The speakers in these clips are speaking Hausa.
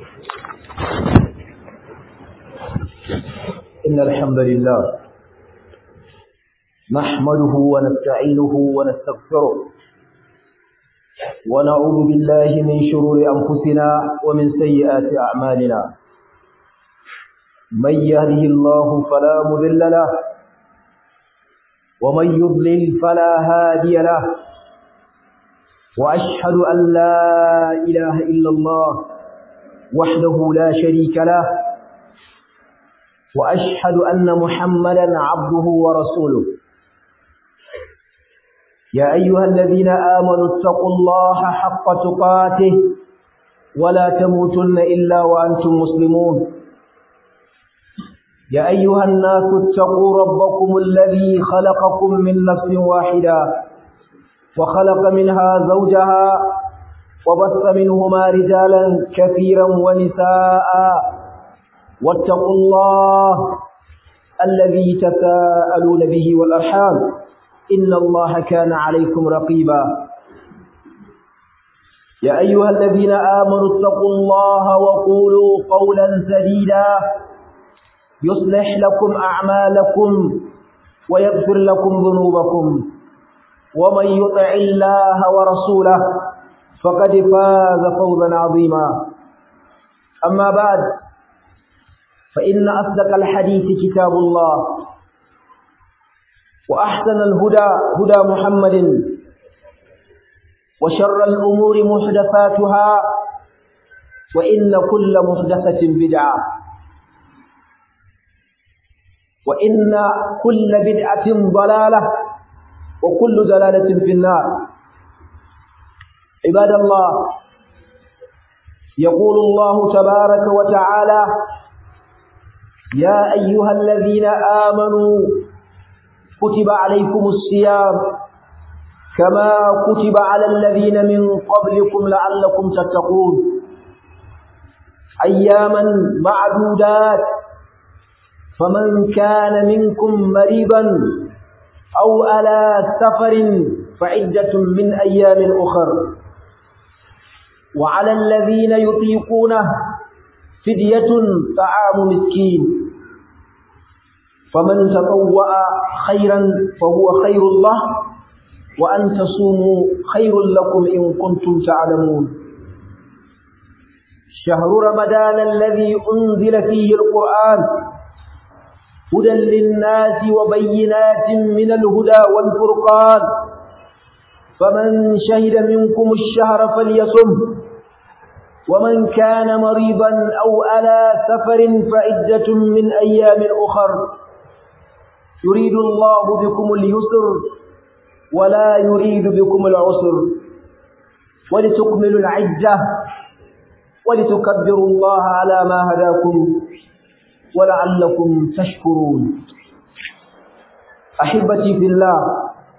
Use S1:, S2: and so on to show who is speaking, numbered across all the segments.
S1: إن الحمد لله نحمده ونستعينه ونستغفره ونعوذ بالله من شرور أنفسنا ومن سيئات أعمالنا من يهده الله فلا مذل له ومن يضلل فلا هادي له وأشهد أن لا إله إلا الله وحده لا شريك له وأشهد أن محمدا عبده ورسوله يا أيها الذين آمنوا اتقوا الله حق تقاته ولا تموتن إلا وأنتم مسلمون يا أيها الناس اتقوا ربكم الذي خلقكم من نفس واحدة وخلق منها زوجها وبث منهما رجالا كثيرا ونساء واتقوا الله الذي تساءلون به والأرحام إن الله كان عليكم رقيبا يا أيها الذين آمنوا اتقوا الله وقولوا قولا سديدا يصلح لكم أعمالكم ويغفر لكم ذنوبكم ومن يطع الله ورسوله فقد فاز فوزا عظيما أما بعد فإن أصدق الحديث كتاب الله وأحسن الهدى هدى محمد وشر الأمور محدثاتها وإن كل محدثة بدعة وإن كل بدعة ضلالة وكل دلالة في النار عباد الله يقول الله تبارك وتعالى يا أيها الذين آمنوا كتب عليكم الصيام كما كتب على الذين من قبلكم لعلكم تتقون أياما معدودات فمن كان منكم مريضا أو على سفر فعدة من أيام أخر وعلى الذين يطيقونه فدية طعام مسكين فمن تطوع خيرا فهو خير الله وأن تصوموا خير لكم إن كنتم تعلمون شهر رمضان الذي أنزل فيه القرآن هدى للناس وبينات من الهدى والفرقان فمن شهد منكم الشهر فليصم ومن كان مريضا أو على سفر فعدة من أيام أخر يريد الله بكم اليسر ولا يريد بكم العسر ولتكملوا العدة ولتكبروا الله على ما هداكم ولعلكم تشكرون أحبتي في الله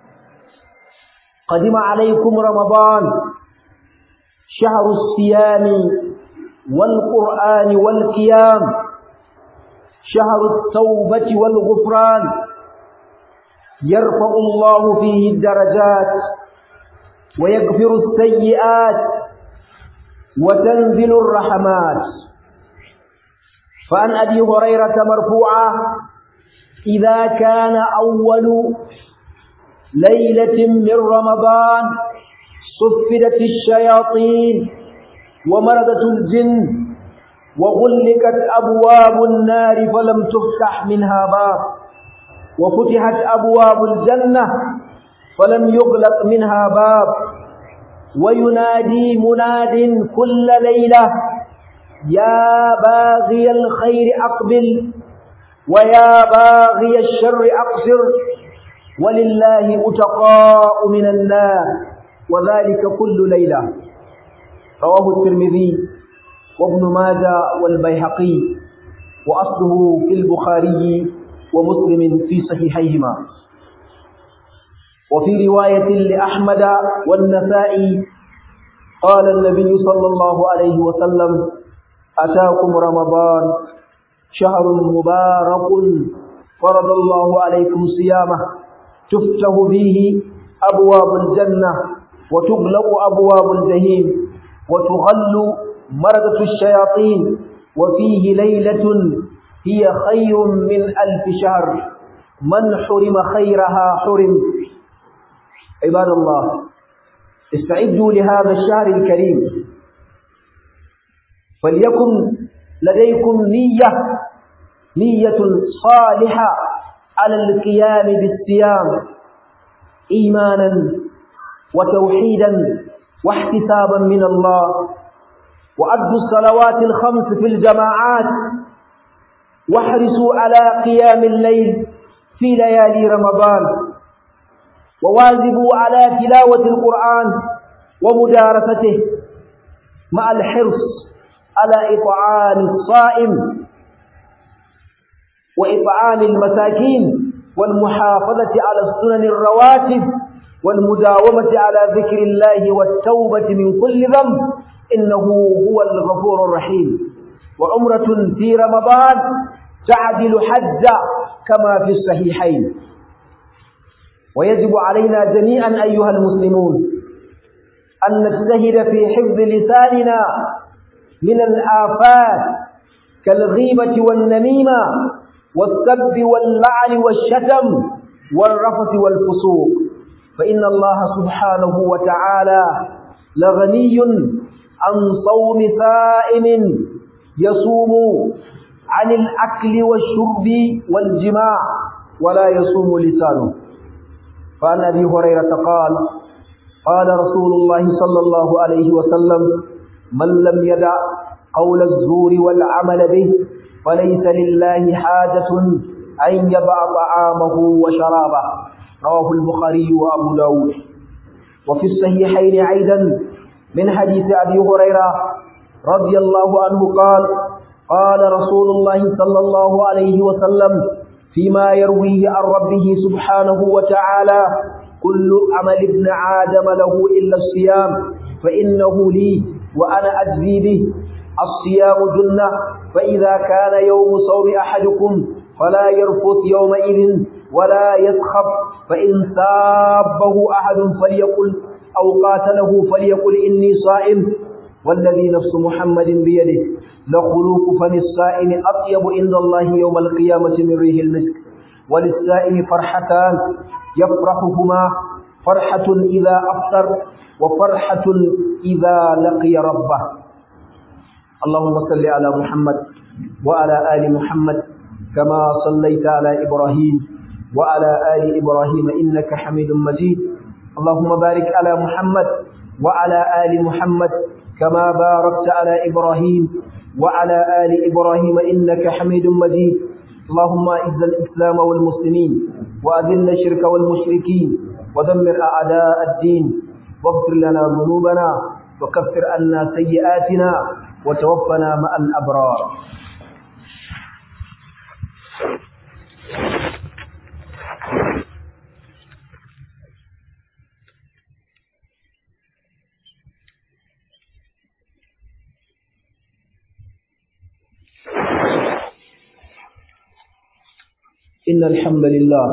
S1: قدم عليكم رمضان شهر الصيام والقرآن والقيام شهر التوبة والغفران يرفع الله فيه الدرجات ويغفر السيئات وتنزل الرحمات فعن أبي هريرة مرفوعة إذا كان أول ليلة من رمضان صفدت الشياطين ومردت الجن وغلقت أبواب النار فلم تفتح منها باب وفتحت أبواب الجنة فلم يغلق منها باب وينادي مناد كل ليلة يا باغي الخير أقبل ويا باغي الشر أقصر ولله أتقاء من النار وذلك كل ليلة رواه الترمذي وابن ماجه والبيهقي وأصله في البخاري ومسلم في صحيحيهما وفي رواية لأحمد والنسائي قال النبي صلى الله عليه وسلم أتاكم رمضان شهر مبارك فرض الله عليكم صيامه تفتح فيه أبواب الجنة وتغلق أبواب الجحيم وتغل مردة الشياطين وفيه ليلة هي خير من ألف شهر من حرم خيرها حرم عباد الله استعدوا لهذا الشهر الكريم فليكن لديكم نية نية صالحة على القيام بالصيام إيمانا وتوحيدا واحتسابا من الله وأدوا الصلوات الخمس في الجماعات واحرصوا على قيام الليل في ليالي رمضان وواظبوا على تلاوة القرآن ومدارسته مع الحرص على إطعام الصائم وإطعام المساكين والمحافظة على السنن الرواتب والمداومة على ذكر الله والتوبة من كل ذنب إنه هو الغفور الرحيم وعمرة في رمضان تعدل حج كما في الصحيحين ويجب علينا جميعا أيها المسلمون أن نجتهد في حفظ لساننا من الآفات كالغيبة والنميمة والسب واللعن والشتم والرفث والفسوق فإن الله سبحانه وتعالى لغني عن صوم صائم يصوم عن الأكل والشرب والجماع ولا يصوم لسانه فعن أبي هريرة قال قال رسول الله صلى الله عليه وسلم من لم يدع قول الزور والعمل به فليس لله حاجة أن يبع طعامه وشرابه رواه البخاري وأبو داود وفي الصحيحين أيضا من حديث أبي هريرة رضي الله عنه قال قال رسول الله صلى الله عليه وسلم فيما يرويه عن ربه سبحانه وتعالى كل عمل ابن آدم له إلا الصيام فإنه لي وأنا أجزي به الصيام جنة فإذا كان يوم صوم أحدكم فلا يرفث يومئذ ولا يسخب فإن سابه أحد فليقل أو قاتله فليقل إني صائم والذي نفس محمد بيده لخلوق فم الصائم أطيب عند الله يوم القيامة من ريح المسك وللسائم فرحتان يفرحهما فرحة إذا أفطر وفرحة إذا لقي ربه اللهم صل على محمد وعلى آل محمد كما صليت على إبراهيم وعلى آل إبراهيم إنك حميد مجيد اللهم بارك على محمد وعلى آل محمد كما باركت على إبراهيم وعلى آل إبراهيم إنك حميد مجيد اللهم أعز الإسلام والمسلمين وأذل الشرك والمشركين ودمر أعداء الدين واغفر لنا ذنوبنا وكفر عنا سيئاتنا وتوفنا مع الأبرار إن الحمد لله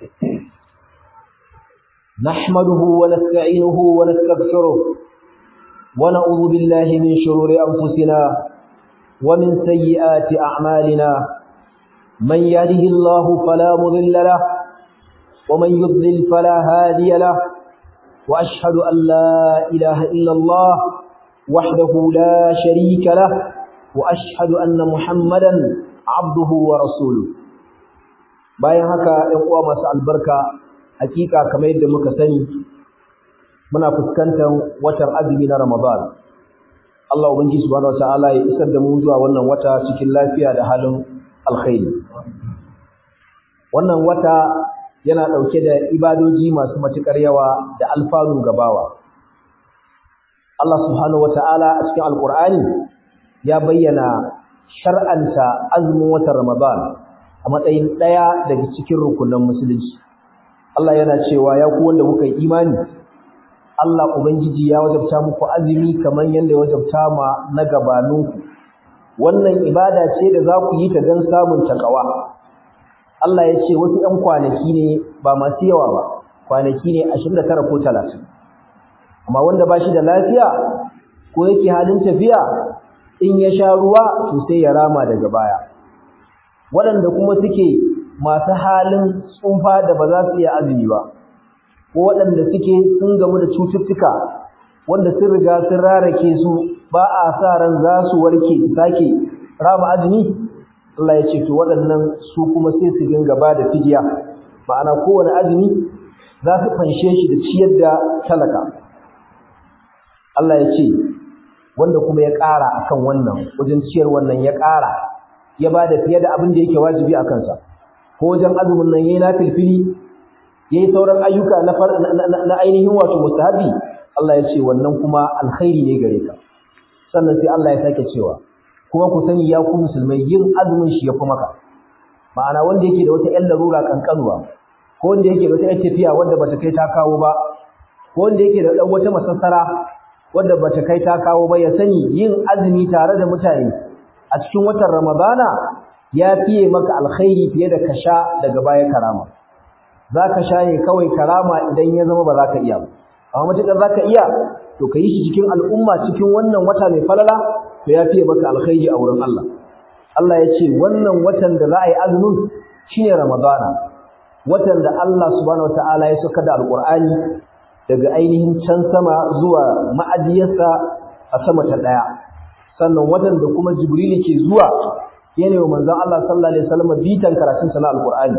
S1: نحمده ونستعينه ونستغفره ونعوذ بالله من شرور أنفسنا ومن سيئات أعمالنا من يهده الله فلا مضل له ومن يضلل فلا هادي له وأشهد أن لا إله إلا الله وحده لا شريك له وأشهد أن محمدا عبده ورسوله bayan haka ‘yan uwa masu albarka hakika kamar yadda muka sani muna fuskantar watan azumi na Ramadan Allah ubangiji subhanahu wataala ya isar da mu zuwa wannan wata cikin lafiya da halin alkhairi wannan wata yana ɗauke da ibadoji masu matuƙar yawa da alfanu gabawa Allah subhanahu wataala a cikin alkur'ani ya bayyana shar'anta azumin watan Ramadan a matsayin ɗaya daga cikin rukunan musulunci Allah yana cewa ya ku wanda kuka yi imani Allah ubangiji ya wajabta muku azumi kamar yadda ya wajabta ma na gabaninku wannan ibada ce da za ku yi ta don samun takawa Allah ya ce wasu ‘yan kwanaki ne ba masu yawa ba kwanaki ne ashirin da tara ko talatin amma wanda ba shi da lafiya ko yake halin tafiya in ya sha ruwa to sai ya rama daga baya waɗanda kuma suke masu halin tsufa da ba za su iya azumi ba ko waɗanda suke sun gamu da cututtuka wanda sun riga sun rarake su ba a sa ran za su warke su sake rama azumi Allah ya ce to waɗannan su kuma sai su dinga ba da fidiya ma'ana kowane azumi za su fanshe shi da ciyar da talaka Allah ya ce wanda kuma ya ƙara akan wannan wajen ciyar wannan ya ƙara ya ba da fiye da abin da yake wajibi a kansa ko wajen azumin nan yayi na filfili yayi sauran ayyuka na na ainihin wato mustahabi Allah ya ce wannan kuma alkhairi ne gare ka sannan sai Allah ya sake cewa kuma ku sani ya ku musulmai yin azumin shi yafi maka ma'ana wanda yake da wata ƴan larura kankanuwa ko wanda yake da wata ƴar tafiya wanda bata kai ta kawo ba ko wanda yake da dan wata masassara wanda bata kai ta kawo ba ya sani yin azumi tare da mutane a cikin watan Ramadana ya fiye maka alkhairi fiye da kasha daga baya karama zaka sha ne kawai karama idan ya zama ba za ka iya ba amma matukar za ka iya to ka yi shi cikin al'umma cikin wannan wata mai falala to ya fiye maka alkhairi a wurin Allah Allah ya ce wannan watan da za a yi azumin shine Ramadana watan da Allah subhanahu wataala ya saka da alqur'ani daga ainihin can sama zuwa ma'ajiyarsa a sama ta daya sannan watan da kuma Jibril ke zuwa yana wa manzon Allah sallallahu alaihi wasallam bitan karatun sa na alqur'ani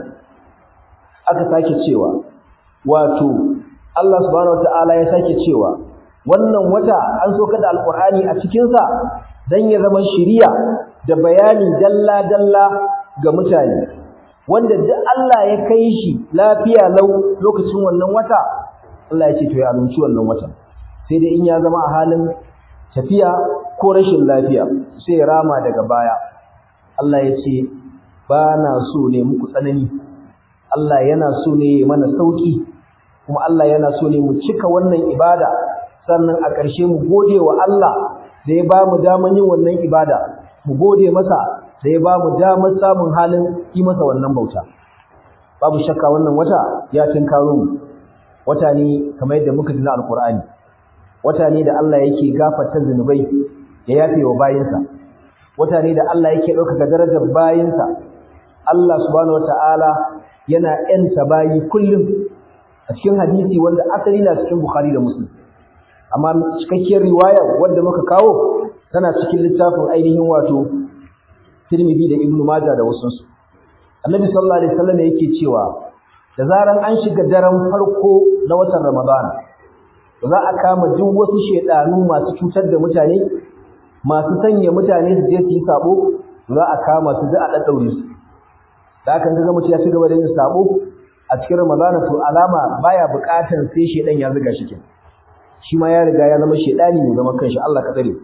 S1: aka sake cewa wato Allah subhanahu wataala ya sake cewa wannan wata an soka da alqur'ani a cikin sa dan ya zama shiriya da bayani dalla dalla ga mutane wanda duk Allah ya kai shi lafiya lau lokacin wannan wata Allah ya ce to ya amince wannan watan sai dai in ya zama a halin tafiya ko rashin lafiya sai rama daga baya Allah ya ce ba na so ne muku tsanani Allah yana so ne mana sauki kuma Allah yana so ne mu cika wannan ibada sannan a ƙarshe mu gode wa Allah da ya ba mu daman yin wannan ibada mu gode masa da ya ba mu damar samun halin yi masa wannan bauta babu shakka wannan wata ya tinkaro mu wata ne kamar yadda muka ji na alkur'ani wata ne da Allah yake gafarta zunubai ya yafe wa bayinsa wata ne da Allah yake ɗaukaka darajar bayinsa Allah subhanahu wataala yana ‘yanta bayi kullum a cikin hadisi wanda asali na cikin Bukhari da Muslim. Amma cikakkiyar riwaya wadda muka kawo tana cikin littafin ainihin wato Tirmidhi da Ibn Majah da wasunsu. Annabi sallallahu alaihi wasallam yake cewa da zaran an shiga daren farko na watan Ramadan za a kama duk wasu shedanu masu cutar da mutane masu sanya mutane su je su yi sabo za a kama su da a daddaure su da aka ga mutum ya ci gaba da yin sabo a cikin ramadana to alama baya buƙatar sai shedan ya zuga shi kin shi ma ya riga ya zama shedani ne zama kanshi Allah ka tsare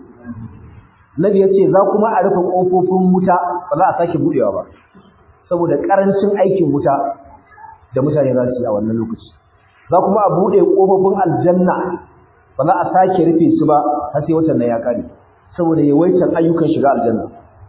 S1: Nabi ya ce za kuma a rufe kofofin wuta ba za a sake budewa ba saboda karancin aikin wuta da mutane za su yi a wannan lokaci za kuma a bude kofofin aljanna ba za a sake rufe su ba har sai watan nan ya kare saboda yawaitar ayyukan shiga aljanna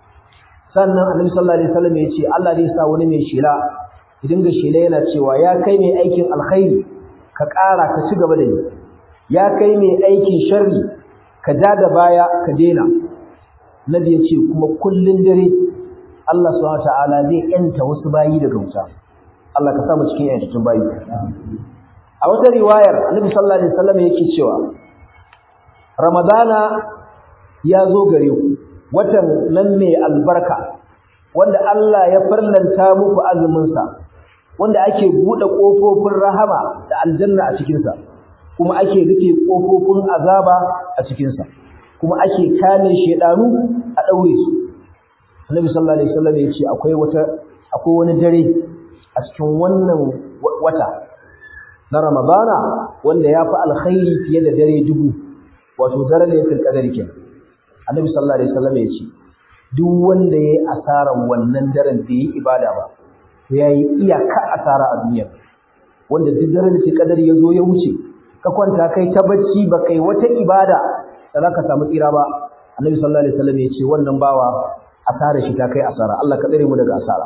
S1: sannan annabi sallallahu alaihi wasallam ya ce Allah zai sa wani mai shela ya dinga shela yana cewa ya kai mai aikin alkhairi ka ƙara ka ci gaba da ni ya kai mai aikin sharri ka ja da baya ka daina nabi ya ce kuma kullun dare Allah subhanahu wataala zai yanta wasu bayi daga wuta Allah ka sa mu cikin yantattun bayi a wata riwayar annabi sallallahu alaihi wasallam yake cewa ramadana ya zo gare ku watan nan mai albarka wanda Allah ya farlanta muku azuminsa wanda ake buɗe ƙofofin rahama da aljanna a cikinsa kuma ake rufe ƙofofin azaba a cikinsa kuma ake kame shedanu a ɗaure su Annabi sallallahu alaihi wasallam ya ce akwai wata akwai wani dare a cikin wannan wata na Ramadana wanda ya fi alkhairi fiye da dare dubu wato dare ne fil qadari kenan annabi sallallahu alaihi wasallam ya ce duk wanda yayi asaran wannan daren da yi ibada ba to yayi iyaka asara a duniya wanda duk daren da kadari ya zo ya wuce ka kwanta kai ta bacci ba kai wata ibada da zaka samu tsira ba annabi sallallahu alaihi wasallam ya ce wannan bawa asara shi ta kai asara Allah ka tsare mu daga asara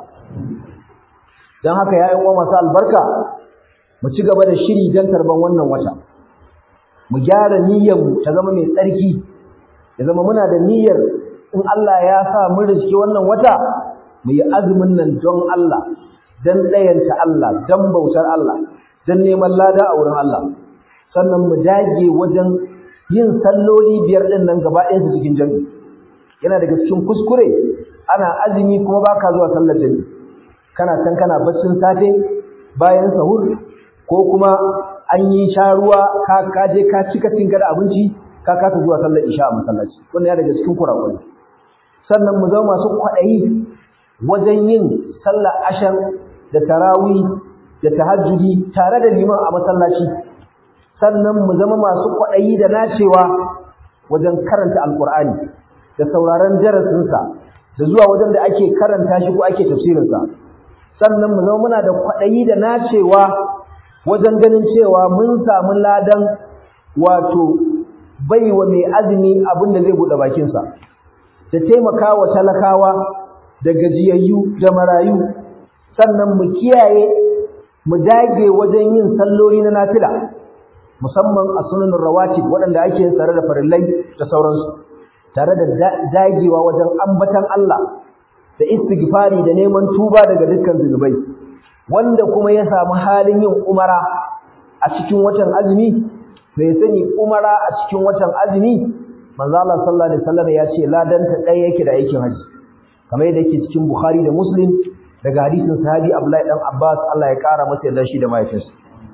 S1: dan haka ya uwa masu albarka mu ci gaba da shiri dan tarban wannan wata mu gyara niyyar mu ta zama mai tsarki ya zama muna da niyyar in Allah ya sa mun riski wannan wata mu yi azumin nan don Allah dan ɗayanta Allah dan bautar Allah dan neman lada a wurin Allah sannan mu dage wajen yin salloli biyar ɗin nan gaba ɗayan su cikin jami'i yana daga cikin kuskure ana azumi kuma baka zuwa sallar jami'i kana can kana baccin safe bayan sahur ko kuma an yi sha ruwa ka ka je ka cika tinka da abinci ka kasa zuwa sallar isha a masallaci wannan ya daga cikin kurakurai sannan mu zama masu kwaɗayi wajen yin sallar ashan da tarawih da tahajjudi tare da liman a masallaci sannan mu zama masu kwaɗayi da nacewa wajen karanta alkur'ani da sauraron darasinsa da zuwa wajen da ake karanta shi ko ake tafsirinsa sannan mu zama muna da kwaɗayi da nacewa wajen ganin cewa mun samu ladan wato baiwa mai azumi abin da zai buɗe bakinsa da taimaka wa talakawa da gajiyayyu da marayu sannan mu kiyaye mu dage wajen yin salloli na nafila musamman a sunanin rawatib waɗanda ake yin tsare da farillai da sauransu tare da dagewa wajen ambatan Allah da istighfari da neman tuba daga dukkan zunubai wanda kuma ya samu halin yin umara a cikin watan azumi bai sani umara a cikin watan azumi manzo Allah sallallahu alaihi wasallam ya ce ladanta ɗaya yake da aikin haji kamar yadda yake cikin Bukhari da Muslim daga hadisin sahabi Abdullahi dan Abbas Allah ya kara masa yarda shi da mahaifinsa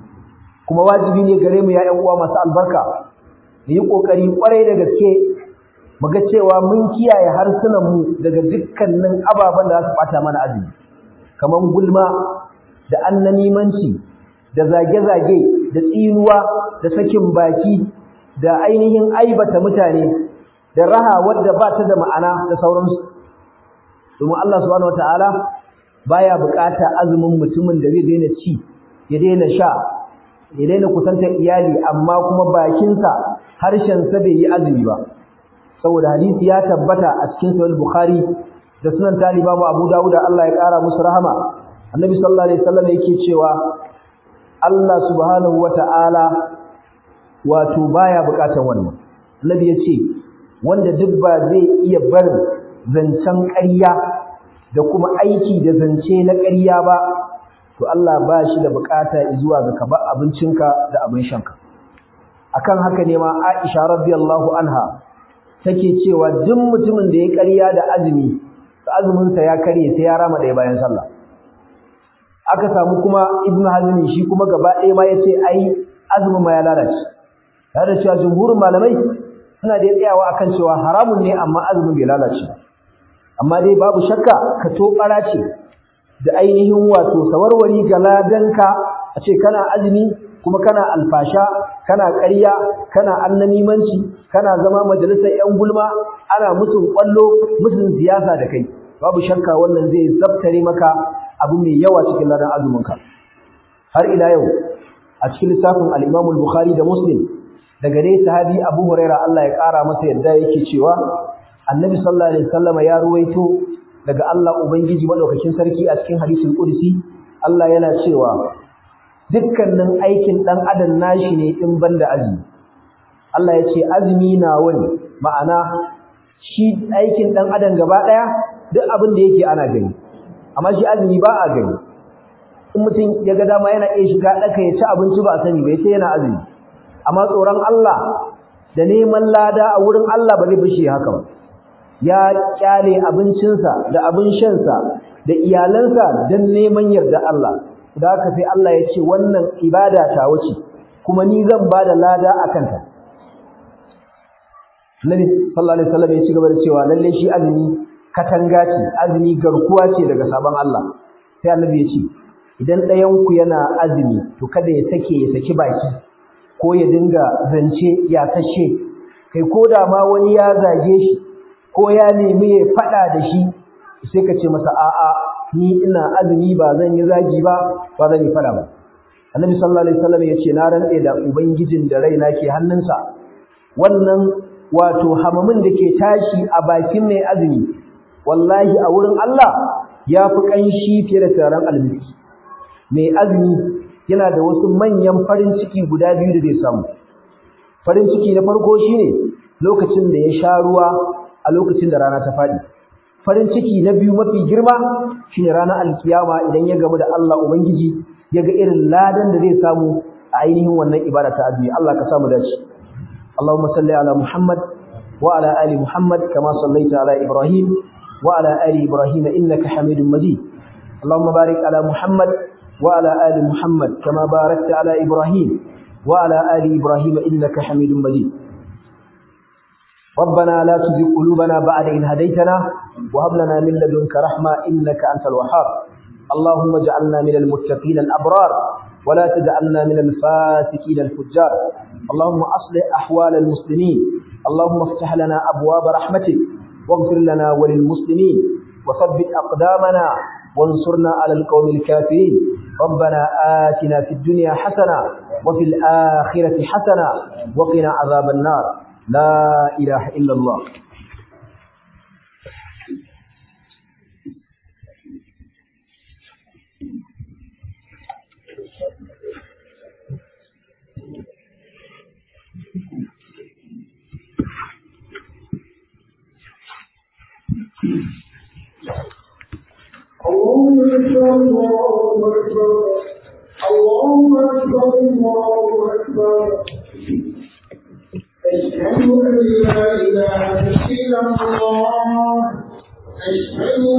S1: kuma wajibi ne gare mu ya ƴan uwa masu albarka mu yi kokari kwarai da gaske mu ga cewa mun kiyaye harsunan mu daga dukkanin ababen da za su bata mana azumi kamar gulma da annamimanci da zage-zage da tsinuwa da sakin baki da ainihin aibata mutane da raha wadda ba ta da ma'ana da sauransu domin Allah subhanahu wataala baya bukata azumin mutumin da zai daina ci ya daina sha ya daina kusantar iyali amma kuma bakinsa harshensa bai yi azumi ba saboda hadisi ya tabbata a cikin sahih bukhari da sunan taliba mu abu dawuda Allah ya kara musu rahama annabi sallallahu alaihi wasallam yake cewa Allah subhanahu wataala wato baya bukatan wannan annabi yace wanda duk ba zai iya barin zancen ƙarya da kuma aiki da zance na ƙarya ba to Allah ba shi da bukata zuwa ga ka ba abincinka da abin shanka akan haka ne ma Aisha radiyallahu anha take cewa duk mutumin da ya ƙarya da azumi azumin sa ya karye sai ya rama ɗaya bayan sallah aka samu kuma Ibn Hazm shi kuma gaba ɗaya ma yace ai azumin ma ya lalace tare da cewa jumhurin malamai suna da tsayawa akan cewa haramun ne amma azumin bai lalace amma dai babu shakka ka to ce da ainihin wato sawarwari ga ladanka a ce kana azumi kuma kana alfasha kana ƙarya kana annamimanci kana zama majalisar ƴan gulma ana musun kwallo musun siyasa da kai babu shakka wannan zai zabtare maka abu mai yawa cikin ladan azuminka har ila yau a cikin littafin al-Imam al-Bukhari da Muslim daga dai sahabi Abu Hurairah Allah ya ƙara masa yadda yake cewa Annabi sallallahu alaihi wasallam ya ruwaito daga Allah Ubangiji madaukakin sarki a cikin hadisul qudsi Allah yana cewa dukkanin aikin dan adam nashi ne in banda azumi Allah ya ce azumi na wani ma'ana shi aikin dan adam gaba daya duk abin da yake ana gani amma shi azumi ba a gani in mutum ya ga dama yana iya shiga daka ya ci abinci ba sani ba yace yana azumi amma tsoron Allah da neman lada a wurin Allah ba zai bishi haka ba ya kyale abincinsa da abin shansa da iyalansa don neman yarda Allah da haka sai Allah ya ce wannan ibada ta wuce kuma ni zan ba da lada a kanta Nabi sallallahu alaihi wasallam ya ci gaba da cewa lalle shi azumi katanga ce azumi garkuwa ce daga sabon Allah sai Annabi ya ce idan ɗayan ku yana azumi to kada ya sake ya saki baki ko ya dinga zance ya kashe kai ko da ma wani ya zage shi ko ya nemi ya faɗa da shi sai ka ce masa a'a ni ina azumi ba zan yi zagi ba ba zan yi faɗa ba annabi sallallahu alaihi wasallam ya ce na rantse da ubangijin da raina ke hannunsa wannan wato hamamin da ke tashi a bakin mai azumi wallahi a wurin Allah ya fi ƙanshi fiye da taron almiki mai azumi yana da wasu manyan farin ciki guda biyu da zai samu farin ciki na farko shine lokacin da ya sha ruwa a lokacin da rana ta faɗi farin ciki na biyu mafi girma shine ranar alkiyama idan ya gamu da Allah ubangiji ya ga irin ladan da zai samu a ainihin wannan ibada ta azumi Allah ka samu dace Allahumma salli ala Muhammad wa ala ali Muhammad kama sallaita ala Ibrahim wa ala ali Ibrahim innaka Hamidum Majid Allahumma barik ala Muhammad wa ala ali Muhammad kama barakta ala Ibrahim wa ala ali Ibrahim innaka Hamidum Majid ربنا لا تزغ قلوبنا بعد إذ هديتنا وهب لنا من لدنك رحمة إنك أنت الوهاب اللهم اجعلنا من المتقين الأبرار ولا تجعلنا من الفاسقين الفجار اللهم أصلح أحوال المسلمين اللهم افتح لنا أبواب رحمتك واغفر لنا وللمسلمين وثبت أقدامنا وانصرنا على القوم الكافرين ربنا آتنا في الدنيا حسنة وفي الآخرة حسنة وقنا عذاب النار لا إله إلا الله
S2: اللهم اكبر الله اكبر اللهم اكبر الله اكبر أشهد أن لا إله إلا الله أشهد